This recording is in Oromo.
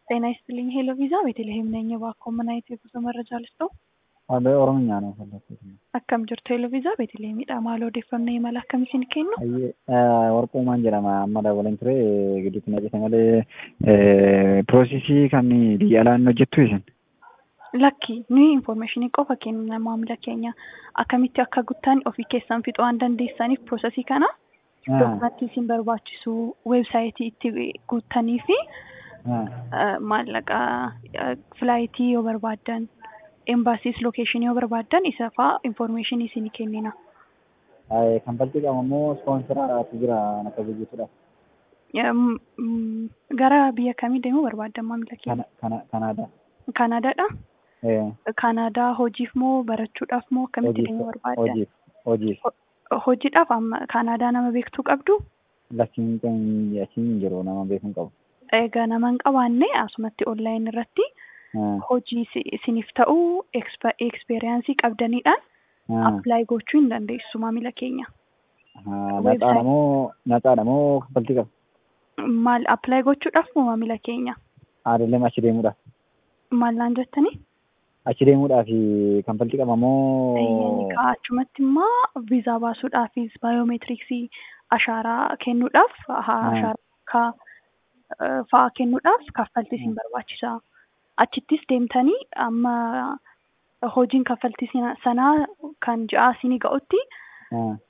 ጤና ይስጥልኝ ሄሎ ቪዛ ቤተልሔም ነኝ። እባክዎ ምን አይነት የጉዞ መረጃ ልስጥዎ? Haala Oromiyaa ነው የፈለኩት። Akkam jirtu ሄሎ ቪዛ ቤተልሔemidha. Maal odeeffannoo imala akkamii isin kennu? Ayyee warquumaan jedhama amma dabalan ture gidduutti na jette malee piroosesii kan biyya alaa inni hojjettu isin. Lakki nuyi infoormeeshinii qofa kenna maamila keenya akkamitti akka guuttan ofii keessan fixuu waan dandeessaniif piroosesii kana dokumentii isin barbaachisu weebsaayitii itti guuttanii fi maallaqa filaayitii yoo barbaaddan embaasiis lookeeshinii yoo barbaaddan isa fa'aa infoormeeshinii isinii kennina. Kan balti qabu immoo ispoonsiraatu jira naka biyyiitudha. Gara biyya kamii deemuu barbaaddan maamila keenya? Kanaadaa. Kanaadaadha? Kanaadaa hojiif moo barachuudhaaf moo akkamitti deemuu barbaaddan? Hojiif. Hojiif. Hojiidhaaf amma Kanaadaa nama beektuu qabdu? Lakkiin kan achiin jiru nama beekuu qabu. Egaa nama hin qabaanne asumatti onlaayinii irratti hojii isiniif ta'u ekspeeriyaansii qabdaniidhaan appilaayi gochuu hin dandeessu maamila keenya. Naxaadha moo naxaadha moo kaffaltii qaba? Maal appilaayi gochuudhaaf moo maamila keenya? Aadallee achi deemuudhaaf. Maal naan jettanii? Achi deemuudhaaf kaffaltii qaba moo? Achumatti immoo viizaa baasuudhaafis baayoomeetiriksii ashaaraa kennuudhaaf ashaaraa fa'aa kennuudhaaf kaffaltii isin barbaachisa. Achittis deemtanii amma hojiin kaffaltii sanaa kan ji'aa isinii ga'utti